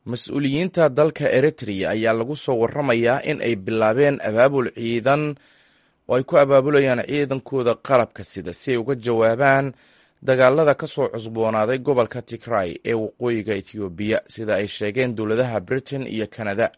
mas-uuliyiinta dalka eritrea ayaa lagu soo waramayaa in ay bilaabeen abaabul ciidan oo ay ku abaabulayaan ciidankooda qalabka sida si ay uga jawaabaan dagaalada ka soo cusboonaaday gobolka tigray ee waqooyiga ethoobiya sida ay sheegeen dowladaha britain iyo canada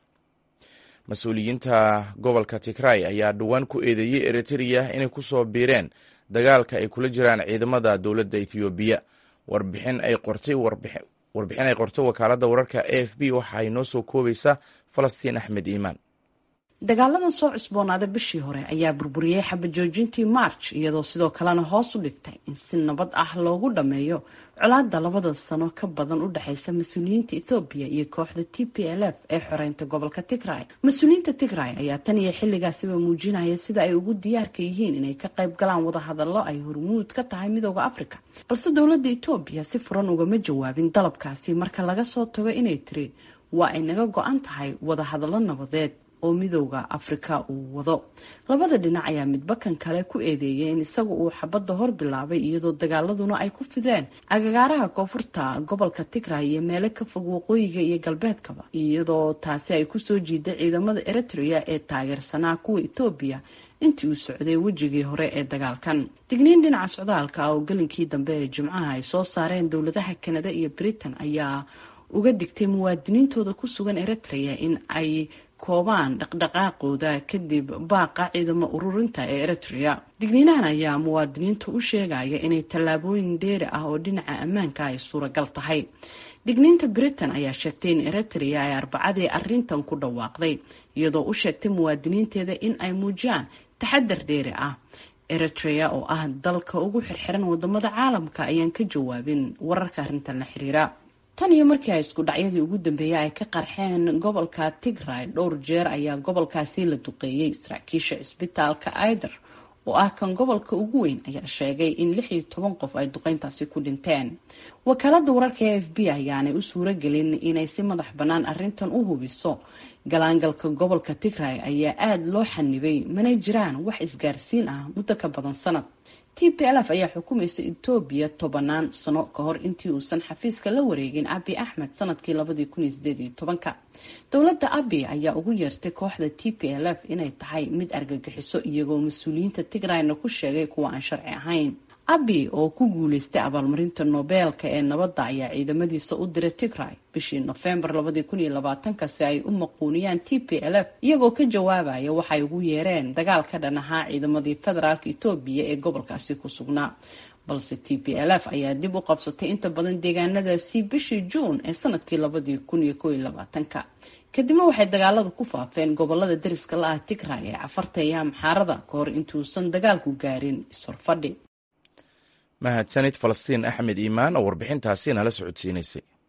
mas-uuliyiinta gobolka tigray ayaa dhowaan ku eedeeyey eritrea inay kusoo biireen dagaalka ay kula jiraan ciidamada dowladda ethoobiya warbixin ay qortay warbixin ay qortay wakaaladda wararka a f b waxa ay noo soo koobaysaa falastiin axmed iimaan dagaaladan soo cusboonaaday bishii hore ayaa burburiyey xabajoojintii march iyadoo sidoo kalena hoos u dhigtay in si nabad ah loogu dhammeeyo colaada labada sano ka badan u dhexeysa mas-uuliyiinta ethoobiya iyo kooxda t p l f ee xoreynta gobolka tigray mas-uuliyiinta tigray ayaa tan iyo xilligaasiba muujinaya sida ay ugu diyaarka yihiin inay ka qayb galaan wadahadallo ay hormuud ka tahay midooda africa balse dowladda etoobiya si furan ugama jawaabin dalabkaasi marka laga soo tago inay tiri waa ay naga go-an tahay wadahadallo nabadeed oo midooda afrika uu wado labada dhinac ayaa midba kan kale ku eedeeyay in isaga uu xabadda hor bilaabay iyadoo dagaaladuna ay ku fideen agagaaraha koonfurta gobolka tigray iyo meelo ka fog waqooyiga iyo galbeedkaba iyadoo taasi ay kusoo jiiday ciidamada eritrea ee taageersanaa kuwa etoobiya intii uu socday wejigii hore ee dagaalkan digniin dhinaca socdaalka ah oo gelinkii dambe ee jimcaha ay soo saareen dowladaha kanada iyo britain ayaa uga digtay muwaadiniintooda ku sugan eritrea in ay koobaan dhaqdhaqaaqooda kadib baaqa ciidamo ururinta ee eritrea digniinahan ayaa muwaadiniinta u sheegaya inay tallaabooyin dheeri ah oo dhinaca ammaanka ay suuragal tahay digniinta britain ayaa sheegtay in eritrea ay arbacadii arintan ku dhawaaqday iyadoo u sheegtay muwaadiniinteeda in ay muujiyaan taxadar dheeri ah eritrea oo ah dalka ugu xirxiran wadamada caalamka ayaan ka jawaabin wararka arrintan la xiriira tan iyo markii ay isku dhacyadii ugu dambeeyay ay ka qarxeen gobolka tigray dhowr jeer ayaa gobolkaasi la duqeeyey saraakiisha cisbitaalka aider oo ah kan gobolka ugu weyn ayaa sheegay in lix iyo toban qof ay duqeyntaasi ku dhinteen wakaalada wararka a f b ayaanay u suuro gelin inay si madax bannaan arrintan u hubiso galaangalka gobolka tigray ayaa aada loo xanibay mana jiraan wax isgaarsiin ah muddo ka badan sanad t p l f ayaa xukumaysa etoobiya tobanaan sano ka hor intii uusan xafiiska la wareegin abi axmed sanadkii labadii kun iyo sideed iyo tobanka dowladda abi ayaa ugu yeertay kooxda t p l f inay tahay mid argagixiso iyagoo mas-uuliyiinta tigrayna ku sheegay kuwa aan sharci ahayn abi oo ku guuleystay abaalmarinta nobeelka ee nabadda ayaa ciidamadiisa u diray tigray bishii nofembar labadii kun iyo labaatanka si ay u maquuniyaan t p l f iyagoo ka jawaabaya waxay ugu yeereen dagaal ka dhan ahaa ciidamadii federaalk etoobiya ee gobolkaasi ku sugnaa balse t p l f ayaa dib u qabsatay inta badan deegaanadaasi bishii juun ee sanadkii labadii kun iyo kow iyo labaatanka kadibna waxay dagaalada ku faafeen gobolada dariska la ah tigray ee cafarta iyo amxaarada ka hor intuusan dagaalku gaarin ishorfadhi mahadsanid falastiin axmed iimaan oo warbixintaasi nala socodsiinaysay